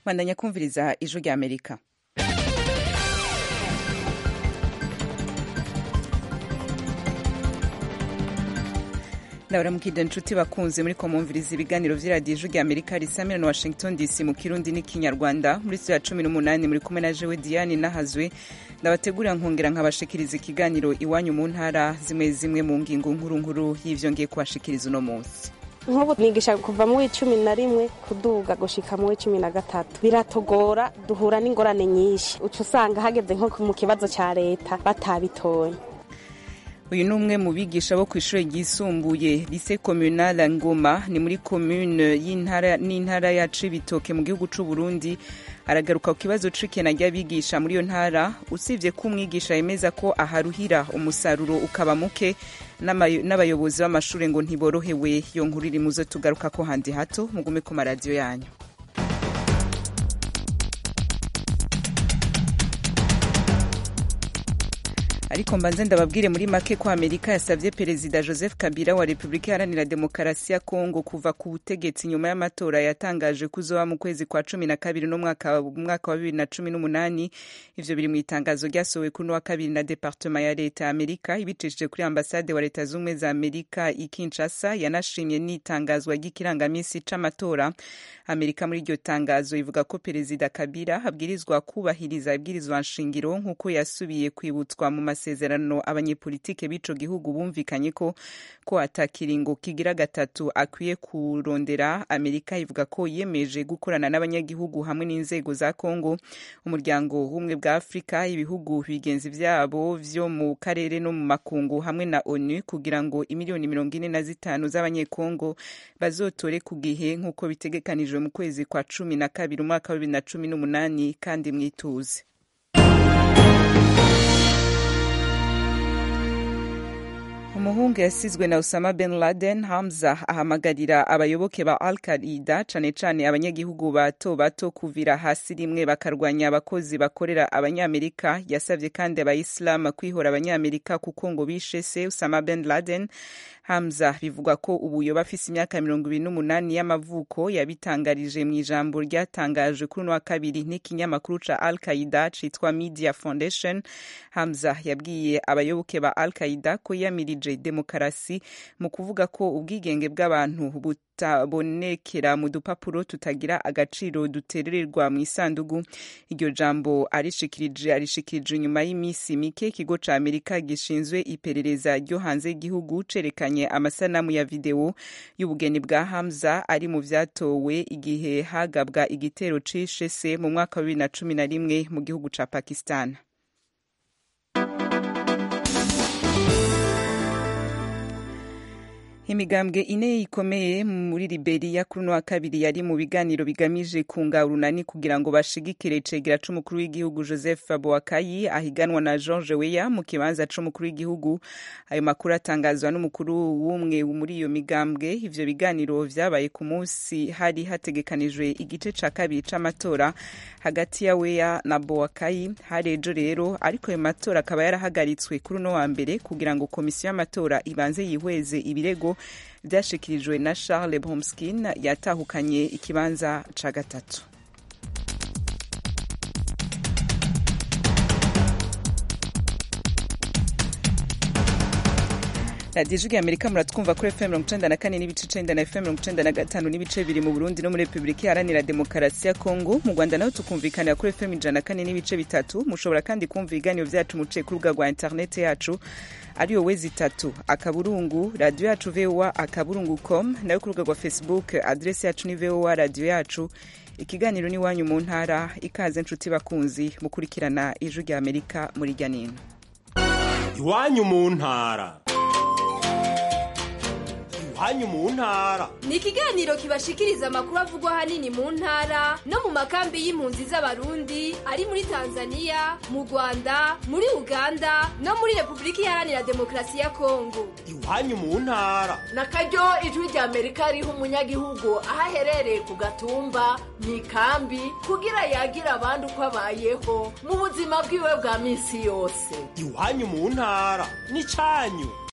bandanya kumviriza ijwi rya amerika ndabaramukije inshuti bakunze muri komumviriza ibiganiro vy'iradiyo ijwi rya amerika risamira na washington dc mu kirundi n'ikinyarwanda muri studio ya cumi n'umunani muri kumwe na jewe diane nahazwe ndabategurira nkongera nkabashikiriza ikiganiro iwanyu mu ntara zimwe zimwe mu ngingo nkuru nkuru y'ivyo ngiye kubashikiriza uno munsi nk'ubu nigisha kuva mu w'icumi na rimwe kuduga gushika mu w'icumi na gatatu biratogora duhura n'ingorane nyinshi uca usanga hageze nko mu kibazo ca leta batabitoye uyu ni umwe mu bigisha bo ku ishuri ryisumbuye lise communale ngoma ni muri commune n'intara ya cibitoke mu gihugu c'u burundi aragaruka ku kibazo c'ikena ry'abigisha muri iyo ntara usibye ko umwigisha yemeza ko aharuhira umusaruro ukaba muke n'abayobozi b'amashuri ngo ntiborohewe iyo nkuru iri muzo tugaruka ko handi hato mugume ku maradiyo yanyu ariko mbanze ndababwire muri make ko amerika yasabye perezida joseph kabila wa repubulika iharanira demokarasi ya kongo kuva ku butegetsi nyuma y'amatora yatangaje kuzoba mu kwezi kwa cumi na kabiri n'umwaka wa bibiri na cumi n'umunani ivyo biri mu itangazo ryasohowe kuri wa kabiri na departema ya leta ya amerika ibicishije kuri ambasade wa leta z'ubumwe za amerika i kinshasa yanashimye n'itangazwa ry'ikirangamisi c'amatora amerika muri iryo tangazo ivuga ko perezida kabila abwirizwa kubahiriza ibwirizwa nshingiro nk'uko yasubiye kwibutswa mu masezerano abanyepolitike b'ico gihugu bumvikanye ko ko atakiringo kigira gatatu akwiye kurondera amerika ivuga ko yiyemeje gukorana n'abanyagihugu hamwe n'inzego za kongo umuryango w'ubumwe bwa afurika ibihugu bigenzi vyabo vyo mu karere no mu makungu hamwe na onu kugira ngo imiliyoni mirongo ine na zitanu z'abanyekongo bazotore ku gihe nk'uko bitegekanijwe mu kwezi kwa cumi na kabiri umwaka wa bibiri na cumi n'umunani kandi mwituze umuhungu yasizwe na Osama bin Laden Hamza ahamagarira abayoboke ba Al Qaida cane cane abanyagihugu bato bato kuvira hasi rimwe bakarwanya abakozi bakorera abanyamerika yasavye kandi abayisilamu kwihora abanyamerika kuko ngo bishe se Osama bin Laden Hamza bivugwa ko ubu yoba afise imyaka mirongo ibiri n'umunani y'amavuko yabitangarije mu ijambo ryatangajwe kuri uno wa kabiri n'ikinyamakuru ca Al Qaida citwa Media Foundation Hamza yabwiye abayoboke ba Al Qaida ko yamirije demokarasi mu kuvuga ko ubwigenge bw'abantu butabonekera mu dupapuro tutagira agaciro duterererwa mu isandugu iryo jambo arishikirije arishikirije inyuma y'iminsi mike ikigo ca amerika gishinzwe iperereza ryo hanze y'igihugu cerekanye amasanamu ya videwo y'ubugeni bwa hamza ari mu vyatowe igihe hagabwa igitero cishe se mu mwaka wa bibiri na cumi na rimwe mu gihugu ca pakistan imigambwe ine ikomeye muri Liberia kuri uno wa kabiri yari mu biganiro bigamije kunga urunani kugira ngo bashigikire icegera c'umukuru w'igihugu Joseph Boakai ahiganwa na George Weah mu kibanza c'umukuru w'igihugu ayo makuru atangazwa n'umukuru w'umwe muri iyo migambwe ivyo biganiro vyabaye ku munsi hari hategekanijwe igice ca kabiri c'amatora hagati ya Weah na Boakai hari ejo rero ariko ayo matora akaba yarahagaritswe kuri uno wa mbere kugira ngo komisiyo y'amatora ibanze yihweze ibirego vyashikirijwe na Charles Bromskin yatahukanye ikibanza ca gatatu radiyo ijwi amerika muratwumva kuri fm mirongo icenda na kane n'ibice icenda na fm mirongo icenda na gatanu n'ibice biri mu burundi no muri repubulika iharanira demokarasi ya kongo mu rwanda naho tukumvikanira kuri fm ijana na kane n'ibice bitatu mushobora kandi kumva ibiganiro vyacu muciye ku rubuga rwa interineti yacu ariyo wezi itatu akaburungu radiyo yacu voa akaburungu com nayo ku rubuga rwa facebook adresi yacu ni voa radiyo yacu ikiganiro n'iwanyu mu ntara ikaze nshuti bakunzi mukurikirana ijwi rya amerika muri rya nino iwanyu mu ntara iwanyu mu ntara ni ikiganiro kibashikiriza amakuru avugwa ahanini mu ntara no mu makambi y'impunzi z'abarundi ari muri tanzania mu rwanda muri uganda no muri repubulika iharanira demokarasi ya kongo iwanyu mu ntara na karyo ijwi rya amerika riha umunyagihugu aho aherereye ku gatumba mu ikambi kugira yagira abandi uko abayeho mu buzima bwiwe bwa minsi yose iwanyu mu ntara ni canyu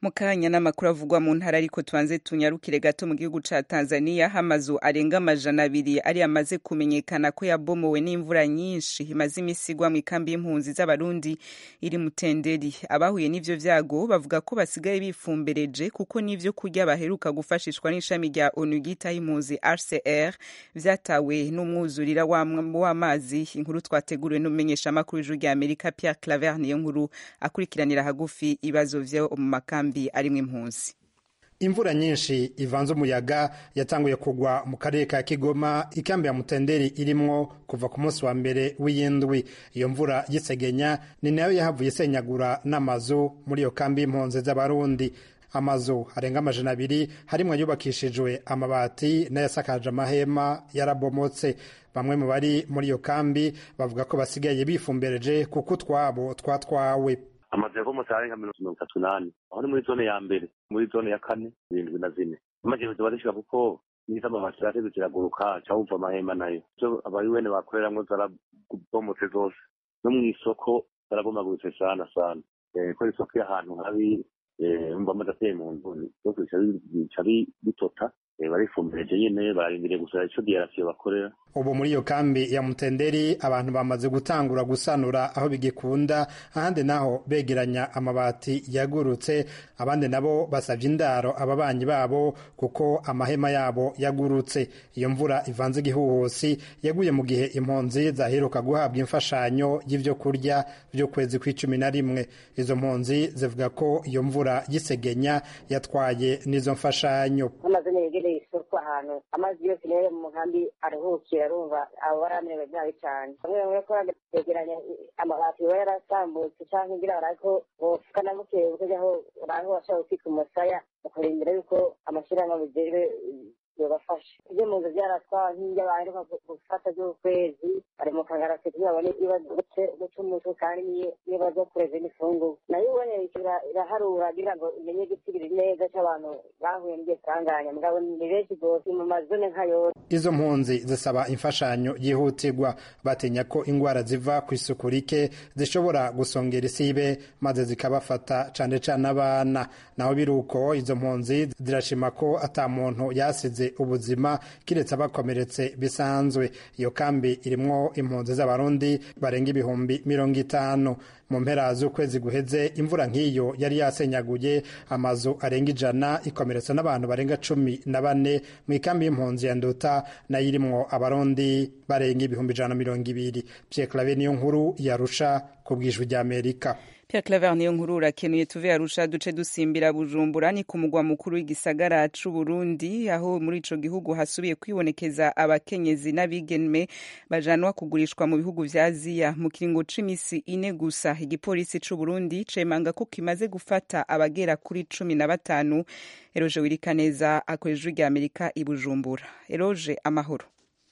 mu kanya n'amakuru avugwa mu ntara ariko tubanze tunyarukire gato mu gihugu ca tanzania hamazu arenga amajana abiri ari amaze kumenyekana ko yabomowe n'imvura nyinshi imaze imisi igwa mu ikambi y'impunzi z'abarundi iri mutenderi abahuye n'ivyo vyago bavuga ko basigaye bifumbereje kuko n'ivyo kurya baheruka gufashishwa n'ishami rya onu ryitaho impunzi rcr vyatawe n'umwuzurira w'amazi inkuru twateguriwe n'umumenyeshamakuru w'ijuru rya amerika pierre claver niyo nkuru akurikiranira hagufi ibibazo vyo mu makambi arimwo impunzi imvura nyinshi ivanze umuyaga yatanguye kugwa mu karere ka kigoma ikambi ya mutenderi irimwo kuva ku munsi wa mbere w'iyindwi iyo mvura y'isegenya ni nayo yahavuye isenyagura n'amazu muri iyo kambi y'impunzi z'abarundi amazu arenga amajana abiri harimwo yubakishijwe amabati n'ayasakaje amahema yarabomotse bamwe mu bari muri iyo kambi bavuga ko basigaye bifumbereje kuko utwabo twatwawe amazu yavomotse arenga mirongo itatu n'ane aho ni muri zone ya mbere muri zone ya kane zirindwi na zine amajyambere ziba zishika kuko nizo amabati zirateze ziraguruka cawumva amahema nayo ivyo abayuwene bakoreramwo zarabomotse zose no mw'isoko zarabomaguritse sana sana ko isoko y'ahantu habi umva amazi ateye mu nzu byose bica bitota barifumbireje nyene bararindiriye gusa ico diyarasiyo bakorera ubu muri iyo kambi ya mutenderi abantu bamaze gutangura gusanura aho bigikunda ahandi naho begeranya amabati yagurutse abandi nabo basabye indaro ababanyi babo kuko amahema yabo yagurutse iyo mvura ivanze igihuhusi yaguye mu gihe impunzi zaheruka guhabwa imfashanyo y'ivyo kurya vy'ukwezi kw'icumi na rimwe izo mpunzi zivuga ko iyo mvura y'isegenya yatwaye n'izo mfashanyo yegereye isoko ahantu amazi yose rero mu nkambi aruhukira arumva abo baramerewe nabi cyane bamwe bamwe ko begeranya amabati biba yarasambutse cyangwa ngira barako bofuka na bukeye bukajaho uraho washaka kwika umusaya ukurindira yuko amashyirahamwe bijejwe yobafasha ibyo mu nzu byaratwawe nk'ibyo baheruka gufata by'ukwezi bari mu kangarasi kugira babone guca umutwe kandi niyo baza kureza n'ifunguro nayo ubone iraharura kugira ngo imenye igisigiri neza cy'abantu bahuye n'iryo sanganya mugabo ni benshi rwose mu mazone nka yose izo mpunzi zisaba imfashanyo yihutirwa batinya ko indwara ziva ku isuku rike zishobora gusongera isibe maze zikabafata cane cane abana naho biri uko izo mpunzi zirashima ko ata muntu yasize ubuzima kiretse abakomeretse bisanzwe iyo kambi irimwo impunzi z'abarundi barenga ibihumbi mirongo itanu mu mpera z'ukwezi guheze imvura nk'iyo yari yasenyaguye amazu arenga ijana ikomeretsa n'abantu barenga cumi na bane mu ikambi y'impunzi ya nduta nayo irimwo abarundi barenga ibihumbi ijana na mirongo ibiri pierre clave niyo nkuru yarusha ku bwijwi ry'amerika Pierre Claver niyo nkuru urakenuye tuve arusha duce dusimbira Bujumbura ni ku mugwa mukuru w'igisagara c'u Burundi aho muri ico gihugu hasubiye kwibonekeza abakenyezi n'abigeme bajanwa kugurishwa mu bihugu vya Aziya mu kiringo c'imisi ine gusa igipolisi c'u Burundi cemanga ko kimaze gufata abagera kuri cumi na batanu Eroje Wirikaneza akoresha rya Amerika i Bujumbura Eroje amahoro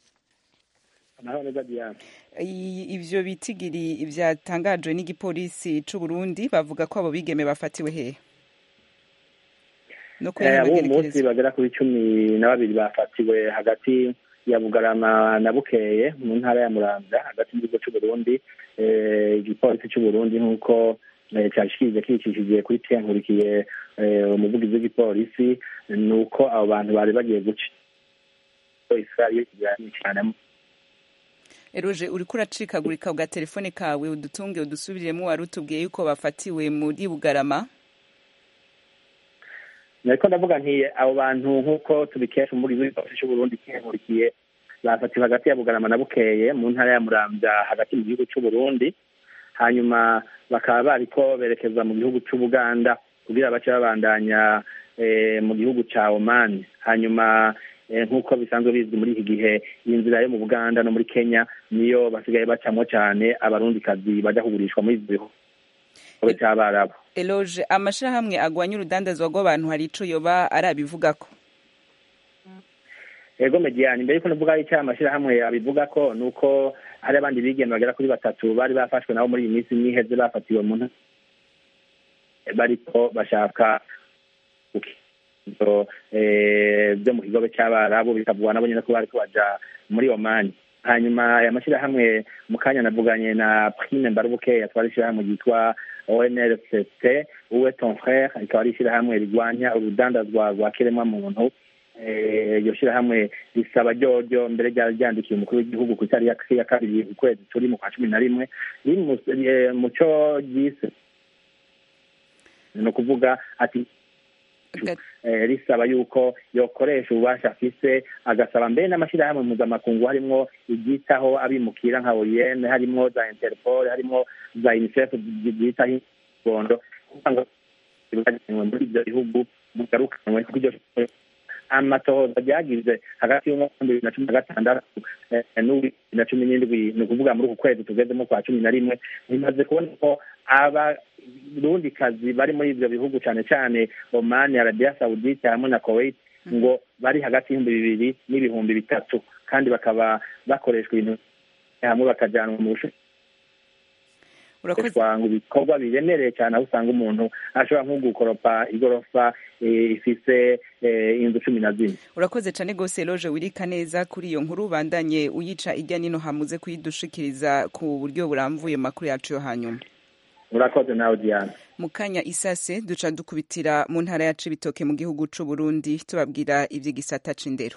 ivyo bitigiri vyatangajwe n'igipolisi c'u Burundi bavuga ko abo bigeme bafatiwe hehe no abo munsi bagera kuri cumi na babiri bafatiwe hagati ya bugarama na bukeye mu ntara ya muramvya hagati mu gihugu c'u Burundi igipolisi c'u Burundi nk'uko cyashikirije kicishije kuri tenkurikiye umuvugizi w'igipolisi ni uko abo bantu bari bagiye guca israel cyane Eroje uriko uracikagurika uga telefone kawe udutunge udusubiremo wari utubwiye yuko bafatiwe muri Bugarama nariko ndavuga nti abo bantu nk'uko tubikesha umuvugizi w'igipolisi c'u Burundi kinkurikiye bafatiwe hagati ya Bugarama na Bukeye mu ntara ya Muramvya hagati mu gihugu c'u Burundi hanyuma bakaba bariko berekeza mu gihugu c'u Buganda kugira bace babandanya mu gihugu ca Oman hanyuma nk'uko bisanzwe bizwi muri iki gihe iyi nzira yo mu buganda no muri kenya niyo basigaye bacamwo cyane abarundikazi bajya kugurishwa muri izi bihugu cy'abarabu eloge amashirahamwe agwanya urudandazwa rw'abantu hari ico yoba arabivugako ego mediyani mbere yuko navuga icyo amashirahamwe abivuga ko ni uko hari abandi bigeme bagera kuri batatu bari bafashwe nabo muri iyi minsi n'iheze bafatiwe mu bariko bashaka byo mu kigobe cy'abarabu bikavugwa nabo nyine ko bariko baja muri omani hanyuma aya mashyirahamwe mu kanya navuganye na prime mbarubuke yatwara ishyirahamwe ryitwa onrct uwe ton frere rikaba ari ishyirahamwe rigwanya urudandazwa rwa kiremwamuntu iryo shyirahamwe risaba ryoryo mbere ryari ryandikiye umukuru w'igihugu ku itariki ya kabiri ukwezi turi mu kwa cumi na rimwe mu cyo ryise ni ukuvuga ati risaba yuko yokoresha ububasha afise agasaba mbere n'amashyirahamwe mpuzamakungu harimwo iryitaho abimukira nka oyene harimwo za interpol harimwo za unicef ryitaho ibondo kugira ngo muri ibyo bihugu mugarukanwe kuryo amatohoza ryagize hagati y'umwaka bibiri na cumi na gatandatu n'uw'ibibiri na cumi n'indwi ni ukuvuga muri uku kwezi tugezemo kwa cumi na rimwe bimaze kubona ko abarundikazi bari muri ibyo bihugu cyane cyane omani arabiya sawudite hamwe na kuwait ngo bari hagati y'ibihumbi bibiri n'ibihumbi bitatu kandi bakaba bakoreshwa ibintu hamwe bakajyanwa mu bushobozi ngo ibikorwa biremereye cyane aho usanga umuntu ashobora nko gukoropa igorofa ifise inzu cumi na zine urakoze cyane rwose loje wirika neza kuri iyo nkuru bandanye uyica ijya nino hamuze kuyidushikiriza ku buryo burambuye makuru yacu yo hanyuma urakoze nawe diana mu kanya isase duca dukubitira mu ntara ya cibitoke mu gihugu c'u burundi tubabwira ivy'igisata c'indero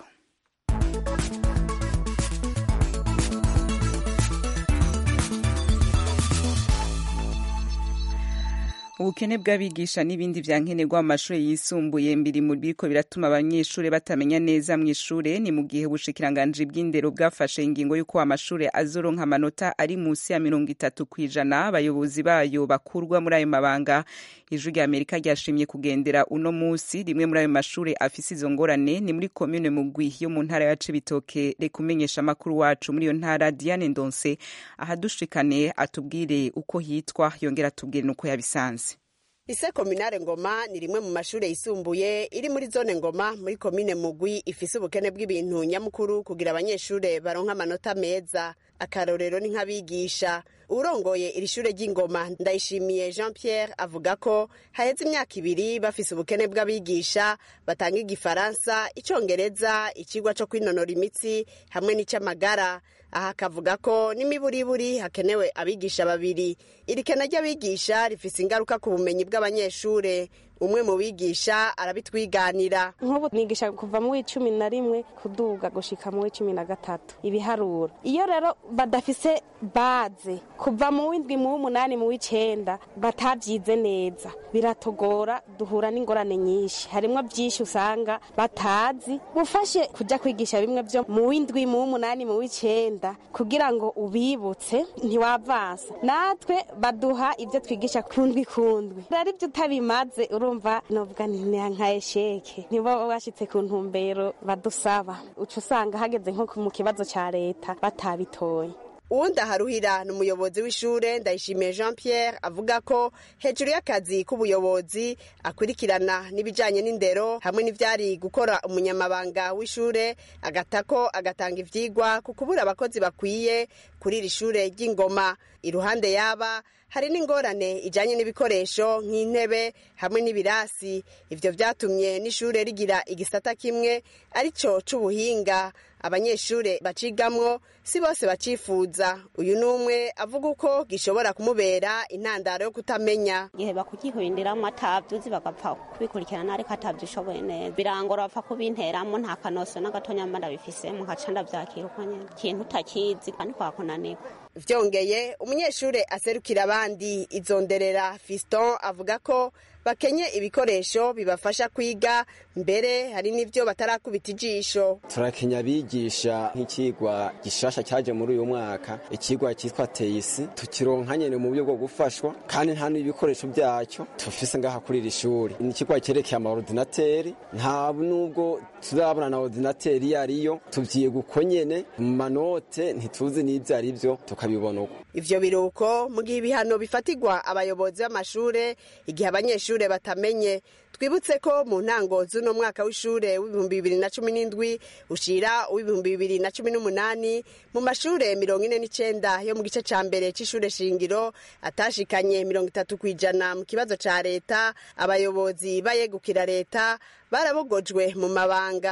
ubukene bw'abigisha n'ibindi vyankenerwa mu mashuri yisumbuye mbiri mu biriko biratuma abanyeshuri batamenya neza mu ishure ni mu gihe ubushikiranganji bw'indero bwafashe ingingo y'uko amashuri azoronka amanota ari musi ya mirongo itatu kw'ijana abayobozi bayo bakurwa muri ayo mabanga ijwi rya amerika ryashimye kugendera uno musi rimwe muri ayo mashuri afise izo ngorane ni muri komine mugwi yo mu ntara ya cibitoke reka umenyesha amakuru wacu muri iyo ntara diane ndonse ahadushikane atubwire uko hitwa yongera atubwire n'uko yabisanze ise kominare ngoma ni rimwe mu mashuri yisumbuye iri muri zone ngoma muri komine mugwi ifise ubukene bw'ibintu nyamukuru kugira abanyeshure baronka amanota meza akarorero ni nk'abigisha urongoye iri shure ry'ingoma ndayishimiye jean pierre avuga ko haheze imyaka ibiri bafise ubukene bw'abigisha batanga igifaransa icongereza ikigwa co kwinonora imitsi hamwe n'icy'amagara aha akavuga ko n'imiburiburi hakenewe abigisha babiri iri kena ry'abigisha rifise ingaruka ku bumenyi bw'abanyeshure umwe mu bigisha arabitwiganira nk'ubu nigisha kuva mu w'icumi na rimwe kuduga gushika mu w'icumi na gatatu ibiharuro iyo rero badafise baze kuva mu w'indwi mu w'umunani mu w'icenda batabyize neza biratogora duhura n'ingorane nyinshi harimwo byinshi usanga batazi bufashe kujya kwigisha bimwe byo mu w'indwi mu w'umunani mu w'icenda kugira ngo ubibutse ntiwavansa natwe baduha ibyo twigisha kundwi kundwi rero ibyo utabimaze urumva novuga ni nka esheke nibo bashitse ku ntumbero badusaba uca usanga hageze nko mu kibazo ca leta batabitoye uwundi aharuhira ni umuyobozi w'ishure ndayishimiye jean pierre avuga ko hejuru y'akazi k'ubuyobozi akurikirana n'ibijanye n'indero hamwe n'ivyari gukora umunyamabanga w'ishure agatako agatanga ivyigwa ku kubura abakozi bakwiye kuri iri shure ry'ingoma iruhande yaba hari n'ingorane ijanye n'ibikoresho nk'intebe hamwe n'ibirasi ivyo vyatumye n'ishure rigira igisata kimwe arico c'ubuhinga abanyeshure bacigamwo si bose bacifuza uyu n'umwe avuga uko gishobora kumubera intandaro yo kutamenya igihe bakugihindiramwo atavyuzi bagapfa kubikurikirana ariko atavyishoboye neza birangora bapfa kubinteramwo nta kanoso n'agatonya mba ndabifisemo nkaca ndavyakira uko nyene ikintu utakizi kandi kwakunanirwa vyongeye umunyeshure aserukira abandi izonderera fiston avuga ko bakenye ibikoresho bibafasha kwiga mbere hari n'ivyo batarakubita ijisho turakenya abigisha nk'ikigwa gishasha cyaje muri uyu mwaka ikigwa cyitwa teisi tukironka nyene mu buryo bwo gufashwa kandi nta n'ibikoresho byacyo tufise ngaha kuri iri shuri ni ikigwa cyerekeye amaordinateri nta nubwo turabona na ordinateri iyo ariyo tuvyiga uko nyene mu manote ntituzi n'ivyo ari vyo tukabibona uko ivyo biruko mu gihe ibihano bifatirwa abayobozi b'amashure igihe abanyeshure batamenye twibutse ko mu ntango z'uno mwaka w'ishure w'ibihumbi bibiri na cumi n'indwi ushira uw'ibihumbi bibiri na cumi n'umunani mu mashure mirongo ine n'icenda yo mu gice ca mbere c'ishure shingiro atashikanye mirongo itatu kw'ijana mu kibazo ca leta abayobozi bayegukira leta barabogojwe mu mabanga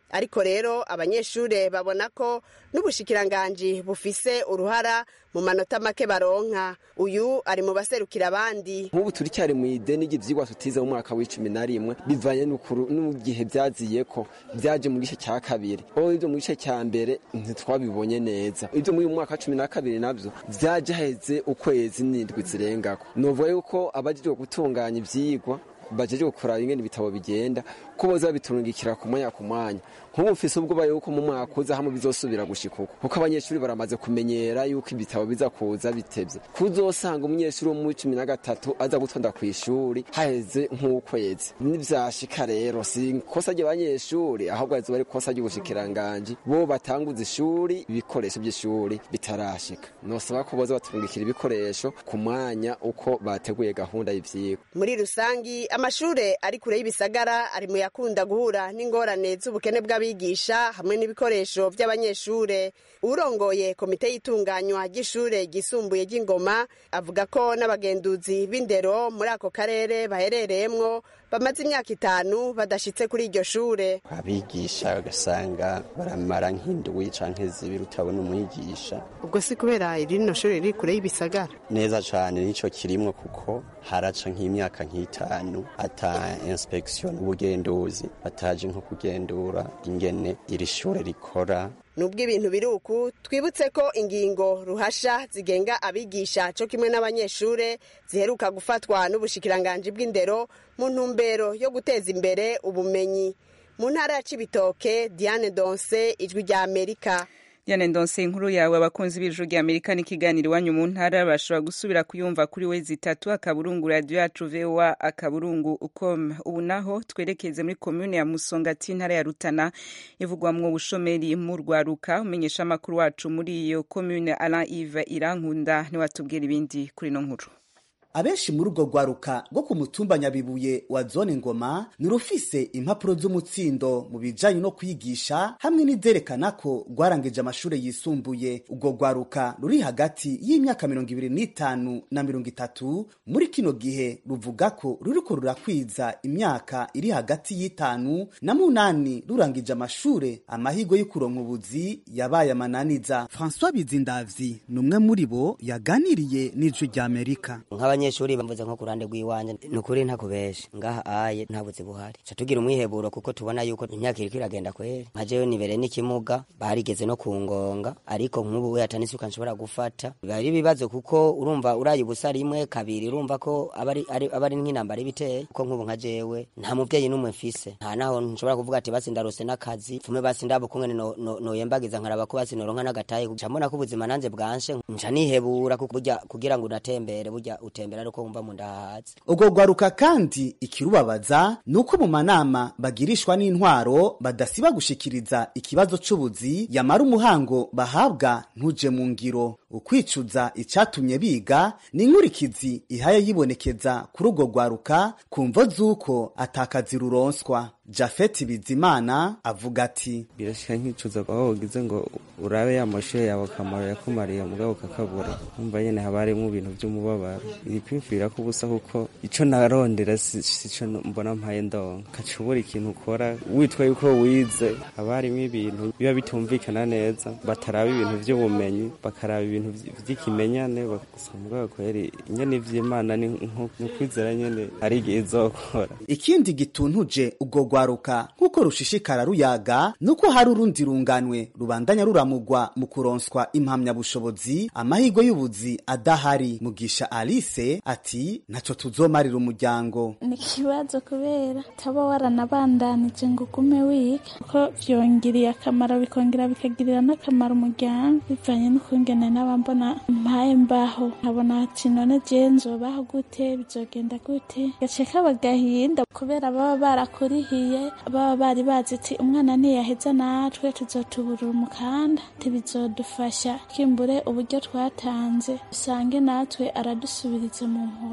ariko rero abanyeshure babona ko n'ubushikiranganji bufise uruhara mu manota make baronka uyu ari mu baserukira abandi nk'ubu turi cyari mu ideni ry'ivyigwa tutize mu mwaka w'icumi na rimwe bivanye n'ukuru- n'igihe vyaziye ko vyaje mu gice cya kabiri o ivyo mu gice cya mbere ntitwabibonye neza ivyo muri uyu mwaka wa cumi na kabiri navyo vyaje haheze ukwezi n'indwi zirengako novuga yuko abajejwe gutunganya ivyigwa bajejwe kuraba ingene ibitabo bigenda ko boza babiturungikira ku mwanya ku mwanya nk'ubu mfise ubwoba yuko mu mwaka uza hamwe bizosubira gushika uko kuko abanyeshuri baramaze kumenyera yuko ibitabo biza kuza bitevye kuzosanga umunyeshuri wo mu cumi na gatatu aza gutonda ku ishuri haheze nk'ukwezi nivyashika rero si ikosa ry'abanyeshuri ahubwo azoba ari ikosa ry'ubushikiranganji bo batanguza ishuri ibikoresho by'ishuri bitarashika nosaba ko boza baturungikira ibikoresho ku mwanya uko bateguye gahunda y'ivyigwa muri rusangi amashure ari kure y'ibisagara ari mu yakunda guhura n'ingorane z'ubukene bw'abigisha hamwe n'ibikoresho by'abanyeshure urongoye komite y'itunganywa ry'ishure ryisumbuye ry'ingoma avuga ko n'abagenduzi b'indero muri ako karere baherereyemwo bamaze imyaka itanu badashitse kuri iryo shure abigisha ugasanga baramara nk'indwi canke zibiri utabona umwigisha ubwo si kubera rino shuri riri kure y'ibisagara neza cane nico kirimwo kuko haraca nk'imyaka nk'itanu ata inspection ubugenduzi bataje nko kugendura ingene iri shure rikora nubwo ibintu biri uku twibutse ko ingingo ruhasha zigenga abigisha co kimwe n'abanyeshure ziheruka gufatwa n'ubushikiranganji bw'indero mu ntumbero yo guteza imbere ubumenyi mu ntara ya cibitoke diane donse ijwi rya amerika Diane Ndonse inkuru yawe abakunzi b'ijuru rya Amerika n'ikiganiro iwanyu mu ntara bashobora gusubira kuyumva kuri we zitatu akaburungu radio yacu VOA akaburungu ukom ubu naho twerekeze muri commune ya Musongati intara ya Rutana ivugwamwo ubushomeri mu rwaruka umenyesha amakuru wacu muri iyo commune Alain Yves Irankunda niwatubwira ibindi kuri no nkuru abenshi muri urwo rwaruka rwo ku mutumba nyabibuye wa zone ngoma ni rufise impapuro z'umutsindo mu bijanye no kwigisha hamwe n'izerekana ko rwarangije amashure yisumbuye urwo rwaruka ruri hagati y'imyaka mirongo ibiri n'itanu na mirongo itatu muri kino gihe ruvuga ko ruriko rurakwiza imyaka iri hagati y'itanu na munani rurangije amashure amahirwe yo kuronka ubuzi yabaye amananiza françois bizindavyi ni umwe muri bo yaganiriye n'ijwi rya amerika nk'abanyeshuri bamvuze nko ku ruhande rw'iwanje ni ukuri ntakubeshe ngaha aye nta buzi buhari ca tugira umwiheburo kuko tubona yuko imyaka iriko iragenda kweri nka jewe nibere n'ikimuga barigeze no kungonga ariko nk'ubu we atani isuka nshobora gufata biba ari ibibazo kuko urumva uraye ubusa rimwe kabiri urumva ko aba ari- ari aba ari nk'intambara ibiteye kuko nk'ubu nka jewe nta muvyeyi n'umwe mfise nta naho nshobora kuvuga ati basi ndarose n'akazi fume basi ndabo kungene no- no- noyembagiza nkaraba ko basi noronka n'agatahe nca mbona ko ubuzima nanje bwanshe nca nihebura kuko burya kugira ngo unatembere burya utembera ariko wumva mu nda hahatse ubwo rwaruka kandi ikirubabaza ni uko mu manama bagirishwa n'intwaro badasiba gushikiriza ikibazo c'ubuzi yamara umuhango bahabwa ntuje mu ngiro ukwicuza icatumye biga ni inkurikizi ihaye yibonekeza kuri urwo rwaruka ku mvo z'uko atakazi ruronswa jafeti bizimana avuga ati birashika nkicuza aho ugize ngo urabe ya mashure yawe akamaro yakumariye mugabo kakabura umva nyene haba harimwo ibintu vy'umubabaro ibikwimfira ko ubusa kuko ico narondera si- sico mbona mpaye ndonka kaca ubura ikintu ukora witwa yuko wize haba harimwo ibintu biba bitumvikana neza bataraba ibintu vy'ubumenyi bakaraba ibintu vy- vy'ikimenyane bagusa mugabo kweri nyene ivy'imana ni nko- ni ukwizera nyene hari igihe izokora ikindi gituntuje ubwo rwaruka nk'uko rushishikara ruyaga nuko hari urundi runganwe rubandanya ruramugwa mu kuronswa impamyabushobozi amahirwe y'ubuzi adahari mugisha alice ati ntaco tuzomarira umuryango ni ikibazo kubera utaba waranabandanije ngo ugume wiga kuko vyongiriye akamaro bikongera bikagirira n'akamaro umuryango bivanye n'ukungene n'abambona mpaye mbaho nkabona ati none jewe nzobaho gute bizogenda gute gace kaba gahinda kubera baba barakurihiye baba bari bazi ati umwana ntiyaheza natwe tuzotuburura umukanda ntibizodufasha kimbure uburyo twatanze usange natwe aradusubiriza mu nkoko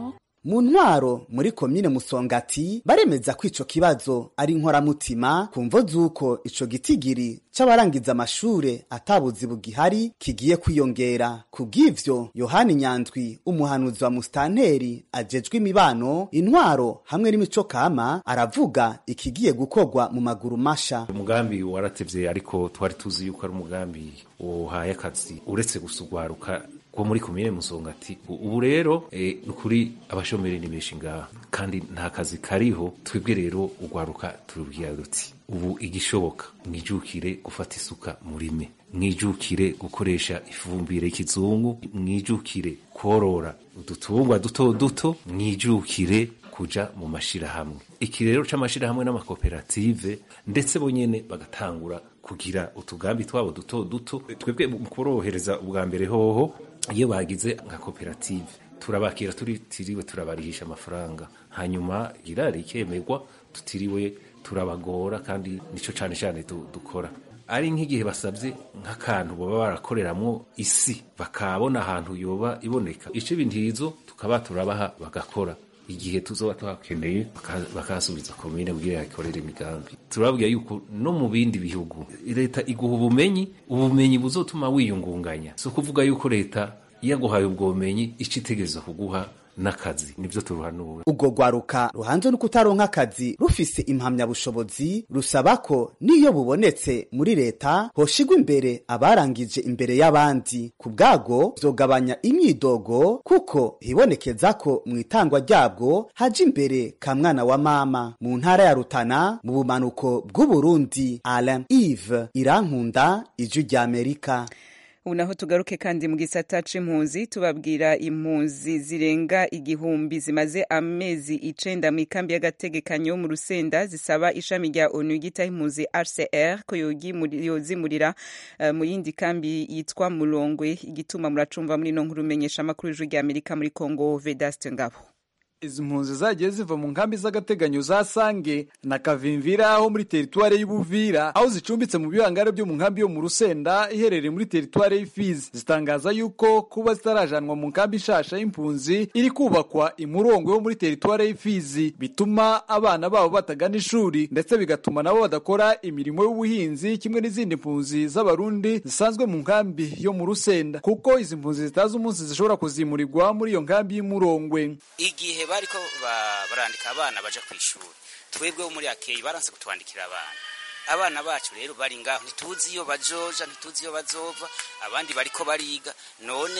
mu ntwaro muri komine musongati baremeza ko ico kibazo ari inkoramutima ku mvo z'uko ico gitigiri c'abarangiza amashure atabuzi bugihari kigiye kwiyongera ku bw'ivyo yohani nyandwi umuhanuzi wa musitanteri ajejwe imibano intwaro hamwe n'imico kama aravuga ikigiye gukorwa mu maguru masha umugambi waratevye ariko twari tuzi yuko ari umugambi uhaye akazi uretse gusugwaruka ko muri komine musongati ubu rero e, nukuri abashomeri ni benshi ngaha kandi nta kazi kariho twebwe rero ugwaruka turubwira duti ubu igishoboka mwijukire gufata isuka murime mwijukire gukoresha ifumbire y'ikizungu mwijukire korora udutungwa duto duto mwijukire kuja mu mashirahamwe iki rero c'amashirahamwe n'amakoperative ndetse bonyene bagatangura kugira utugambi twabo duto duto twebwe mu korohereza ubwa mbere hoho iyo bagize nka koperative turabakira tutiriwe turabarihisha amafaranga hanyuma irari ikemerwa tutiriwe turabagora kandi nico cane cane dukora ari nk'igihe basabye nk'akantu baba barakoreramwo isi bakabona ahantu yoba iboneka ico ibintizo tukaba turabaha bagakora igihe tuzoba twakeneye bakasubiza komine kugira yakorere imigambi turababwira yuko no mu bindi bihugu leta iguha ubumenyi ubumenyi buzotuma wiyungunganya si ukuvuga yuko leta yaguhaye ubwo bumenyi ico itegereza kuguha n'akazi nivyo turuhanuwe ubwo rwaruka ruhanze no kutaronka akazi rufise impamyabushobozi rusaba ko niyo bubonetse muri leta hoshigwa imbere abarangije imbere y'abandi ku bwago vyogabanya imyidogo kuko hibonekeza ko mu itangwa ryabwo haja imbere ka mwana wa mama mu ntara ya rutana mu bumanuko bw'uburundi alain ive irankunda ijwi ry'amerika ubu naho tugaruke kandi mu gisata c'impunzi tubabwira impunzi zirenga igihumbi zimaze amezi icenda mu ikambi y'agategekanyo mu rusenda zisaba ishami rya onu ryitaho impunzi rcr ko yozimurira uh, mu yindi kambi yitwa mulongwe igituma muracumva muri no nkuru menyesha amakuru y'ijwi rya amerika muri congo vedaste ngabo izi mpunzi zagiye ziva mu nkambi z'agateganyo za sange na kavimvira ho muri teritware y'ubuvira aho zicumbitse mu bihangare byo mu nkambi yo mu rusenda iherereye muri teritware y'ifizi zitangaza yuko kuba zitarajanwa mu nkambi nshasha y'impunzi iri kubakwa imurongo yo muri teritware y'ifizi bituma abana babo batagana ishuri ndetse bigatuma nabo badakora imirimo y'ubuhinzi kimwe n'izindi mpunzi z'abarundi zisanzwe mu nkambi yo mu rusenda kuko izi mpunzi zitazi umunsi zishobora kuzimurirwa muri iyo nkambi y'umurongwe igihe bariko barandika abana baja ku ishuri twebwe bo muri akeyi baranse kutwandikira abana abana bacu rero bari ngaho ntituzi iyo bajoja ntituzi iyo bazova abandi bariko bariga none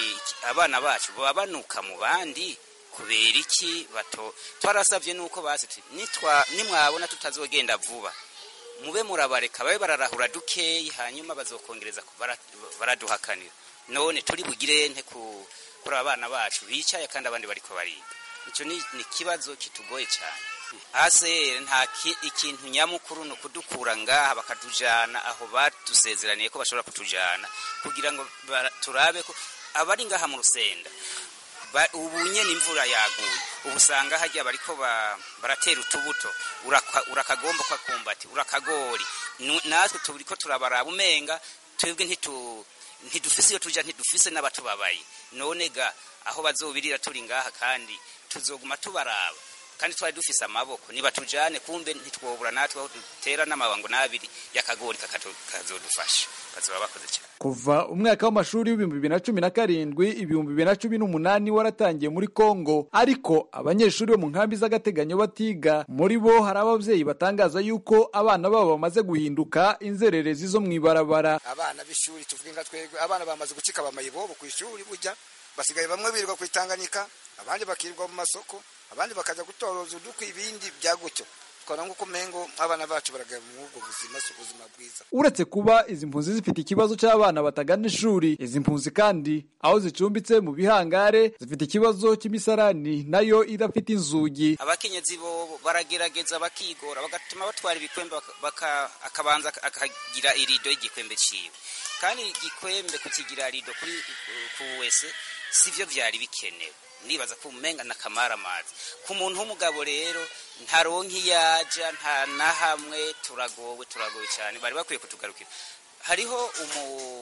abana bacu baba banuka mu bandi kubera iki bato twarasavye nuko basi nimwabona tutazogenda vuba mube murabareka babe bararahura dukeyi hanyuma bazokongereza baraduhakanira none turi bugire nte kuri abana bacu bicaye kandi abandi bariko bariga icyo ni ikibazo kitugoye cyane hasi nta ikintu nyamukuru ni ukudukura ngaha bakatujyana aho badusezeraniye ko bashobora kutujyana kugira ngo turabe ko abari ngaha mu rusenda ubu nyine imvura yaguye ubu usanga hajya bariko baratera utubuto urakagomba kwakumbati urakagori natwe turi ko turabaraba umenga twebwe ntidufise iyo tujya ntidufise n'abatubabaye none ga aho bazobirira turi ngaha kandi tuzoguma tubaraba kandi twari dufise amaboko niba tujane kumbe ntitwobura natwe aho dutera n'amabango n'abiri y'akagori kazodufasha bazoba bakoze cyane kuva umwaka w'amashuri w'ibihumbi bibiri na cumi na karindwi ibihumbi bibiri na cumi n'umunani waratangiye muri kongo ariko abanyeshuri bo mu nkambi z'agateganyo batiga muri bo hari ababyeyi batangaza yuko abana babo bamaze guhinduka inzererezi zo mu ibarabara abana b'ishuri tuvuge nka twebwe abana bamaze gucika bamayibobo ku ishuri burya basigaye bamwe birirwa ku itanganyika abandi bakirirwa mu masoko abandi bakajya gutoroza udukwi ibindi bya gutyo twara nk'uko umengo abana bacu baragaya mu ubwo buzima si ubuzima bwiza uretse kuba izi mpunzi zifite ikibazo cy'abana batagana ishuri izi mpunzi kandi aho zicumbitse mu bihangare zifite ikibazo cy'imisarani nayo idafite inzugi abakenyezi bo baragerageza bakigora bagatuma batwara ibikwembe akabanza akagira irido y'igikwembe ciwe kandi igikwembe kukigira rido kuri ku wese sivyo vyari bikenewe nibaza ko umenga nakamara amazi ku muntu w'umugabo rero ntaronka iyaja nta na hamwe turagowe turagowe cyane bari bakwiye kutugarukira hariho umu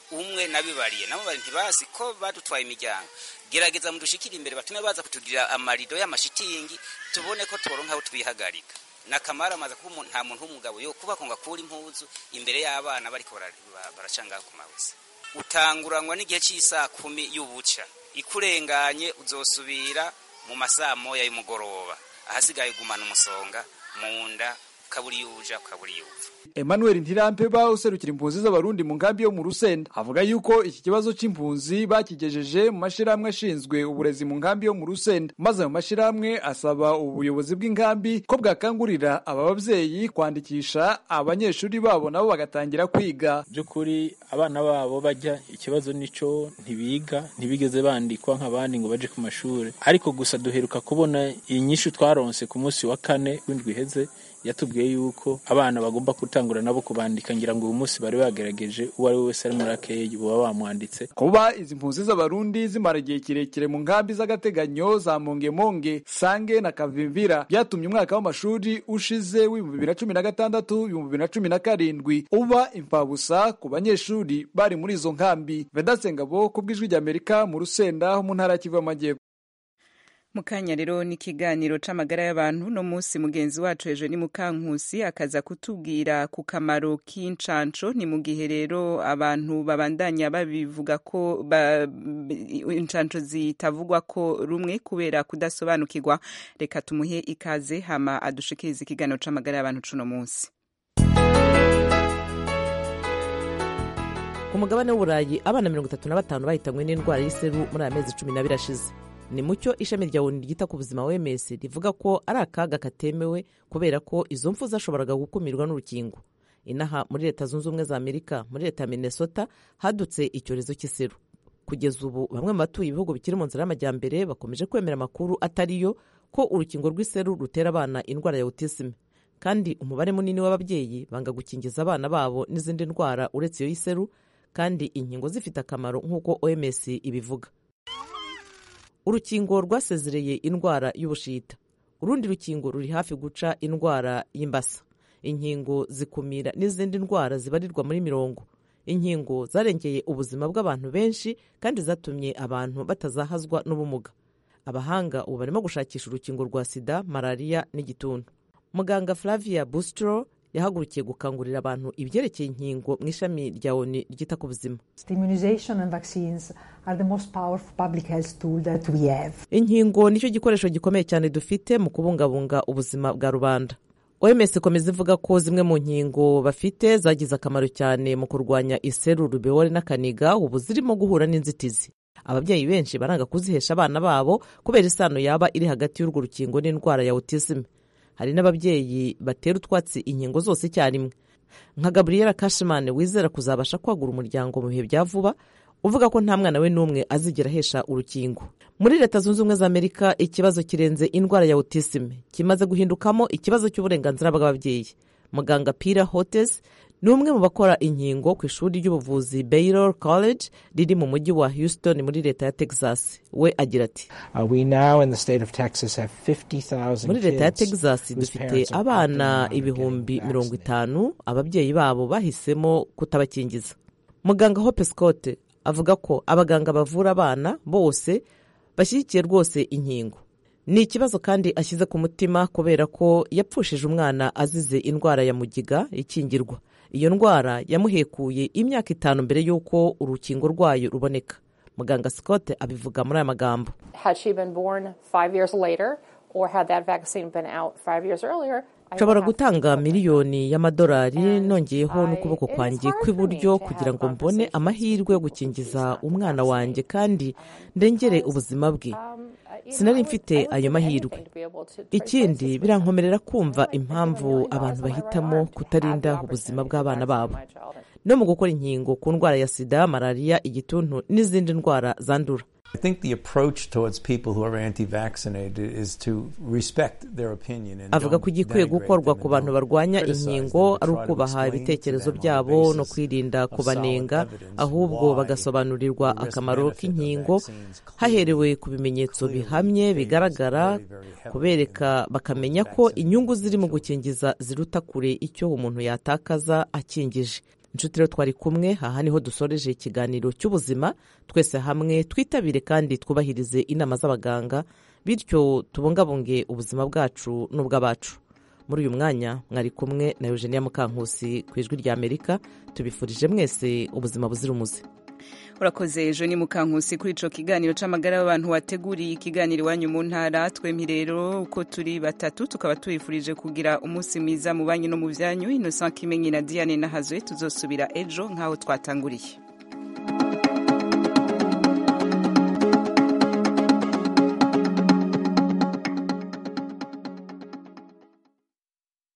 umwe nabibariye nabo bari ntibazi ko badutwaye imiryango gerageza mudushikire imbere batume baza kutugirira amarido y'amashitingi tubone ko turonka aho twihagarika nakamara amaze kuba nta muntu w'umugabo yo kuba ngo akure impuzu imbere y'abana bariko baracangaho ku mabuye utanguranwa n'igihe cy'isaa kumi y'ubuca ikurenganye uzosubira mu masaa moya y'umugoroba ahasigaye gumana umusonga mu nda ukabura iyo uja ukabura iyo uva Emmanuel Ntirampeba userukira impunzi z'abarundi mu nkambi yo mu Rusenda avuga yuko iki kibazo c'impunzi bakigejeje mu mashirahamwe ashinzwe uburezi mu nkambi yo mu Rusenda maze mu mashirahamwe asaba ubuyobozi bw'inkambi ko bwakangurira aba bavyeyi kwandikisha abanyeshuri babo nabo bagatangira kwiga by'ukuri abana babo bajya ikibazo nico ntibiga ntibigeze bandikwa nk'abandi ngo baje ku mashuri ariko gusa duheruka kubona inyishu twaronse ku munsi wa kane w'indwi iheze yatubwiye yuko abana bagomba gutangura nabo kubandika ngira ngo uyu munsi bari bagerageje uwo ari we wese ari muri akeyi baba bamwanditse kuba izi mpunzi z'abarundi zimara igihe kirekire mu nkambi z'agateganyo za mongemonge sange na kavimvira byatumye umwaka w'amashuri ushize w'ibihumbi bibiri na cumi na gatandatu ibihumbi bibiri na cumi na karindwi uba imfabusa ku banyeshuri bari muri izo nkambi vedasengabo ku bw'ijwi ry'amerika mu rusenda ho mu ntara ya kivu y'amajyepfo mukanya rero n'ikiganiro c'amagara y'abantu no munsi mugenzi wacu ejo ni mukankusi akaza kutubwira ku kamaro k'incanco ni mu gihe rero abantu babandanya babivuga ko ba, incanco zitavugwa ko rumwe kubera kudasobanukirwa reka tumuhe ikaze hama adushikiriza ikiganiro c'amagara y'abantu cuno munsi ku mugabane w'uburayi abana mirongo itatu na batanu bahitanywe n'indwara y'iseru muri aya mezi cumi n'abiri ashize ni mucyo ishami rya oni ryita ku buzima wms rivuga ko ari akaga katemewe kubera ko izo mfu zashoboraga gukumirwa n'urukingo inaha muri leta zunze ubumwe za amerika muri leta ya minnesota hadutse icyorezo cy'iseru kugeza ubu bamwe mu batuye ibihugu bikiri mu nzira y'amajyambere bakomeje kwemera amakuru atariyo ko urukingo rw'iseru rutera abana indwara ya autisme kandi umubare munini w'ababyeyi banga gukingiza abana babo n'izindi ndwara uretse iyo y'iseru kandi inkingo zifite akamaro nk'uko oms ibivuga urukingo rwasezereye indwara y'ubushita urundi rukingo ruri hafi guca indwara y'imbasa inkingo zikumira n'izindi ndwara zibarirwa muri mirongo inkingo zarengeye ubuzima bw'abantu benshi kandi zatumye abantu batazahazwa n'ubumuga abahanga ubu barimo gushakisha urukingo rwa sida malariya n'igituntu muganga flavia bustro yahagurukiye gukangurira abantu ibyerekeye inkingo mu ishami rya oni ryita ku buzima inkingo nicyo gikoresho gikomeye cyane dufite mu kubungabunga ubuzima bwa rubanda oms ikomeza ivuga ko zimwe mu nkingo bafite zagize akamaro cyane mu kurwanya iseru rubewore n'akaniga ubu zirimo guhura n'inzitizi ababyeyi benshi baranga kuzihesha abana babo kubera isano yaba iri hagati y'urwo rukingo n'indwara ya autisme hari n'ababyeyi batera utwatsi inkingo zose icyarimwe nka gabriela kashimane wizera kuzabasha kwagura umuryango mu bihe bya vuba uvuga ko nta mwana we n'umwe azigera ahesha urukingo muri leta zunze ubumwe za amerika ikibazo kirenze indwara ya autisme kimaze guhindukamo ikibazo cy'uburenganzira bw'ababyeyi muganga pira hotes ni umwe mu bakora inkingo ku ishuri ry'ubuvuzi baylor college riri mu mujyi wa houston muri leta ya texas we agira ati muri leta ya texas dufite abana ibihumbi mirongo itanu ababyeyi babo bahisemo kutabakingiza muganga hope scott avuga ko abaganga bavura abana bose bashyigikiye rwose inkingo ni ikibazo kandi ashyize ku mutima kubera ko yapfushije umwana azize indwara ya mugiga ikingirwa iyo ndwara yamuhekuye imyaka itanu mbere y'uko urukingo rwayo ruboneka muganga scott abivuga muri aya magambo nshobora gutanga miliyoni y'amadolari nongeyeho n'ukuboko kwanjye kw'iburyo kugira ngo mbone amahirwe yo gukingiza umwana wanjye kandi ndengere ubuzima bwe sinari mfite ayo mahirwe ikindi birankomerera kumva impamvu abantu bahitamo kutarinda ubuzima bw'abana babo no mu gukora inkingo ku ndwara ya sida malariya igituntu n'izindi ndwara zandura I think the approach towards people who are anti-vaccinated is to respect their opinion and avuga ko igikwiye gukorwa ku bantu barwanya inkingo ari ukubaha ibitekerezo byabo no kwirinda kubanenga ahubwo bagasobanurirwa akamaro k'inkingo haherewe ku bimenyetso bihamye bigaragara kubereka bakamenya ko inyungu ziri mu gukingiza ziruta kure icyo umuntu yatakaza akingije inshuti rero twari kumwe aha niho dusoreje ikiganiro cy'ubuzima twese hamwe twitabire kandi twubahirize inama z'abaganga bityo tubungabunge ubuzima bwacu n'ubw'abacu muri uyu mwanya mwari kumwe na eugenia mukankusi ku ijwi rya amerika tubifurije mwese ubuzima buzira umuze urakoze ejo ni mukankusi kuri ico kiganiro c'amagara y'abantu wateguriye ikiganiro iwanyu mu ntara twempi rero uko turi batatu tukaba tubifurije kugira umunsi mwiza mu banyu no mu vyanyu innocent kimenyi na diane nahazwe tuzosubira ejo nk'aho twatanguriye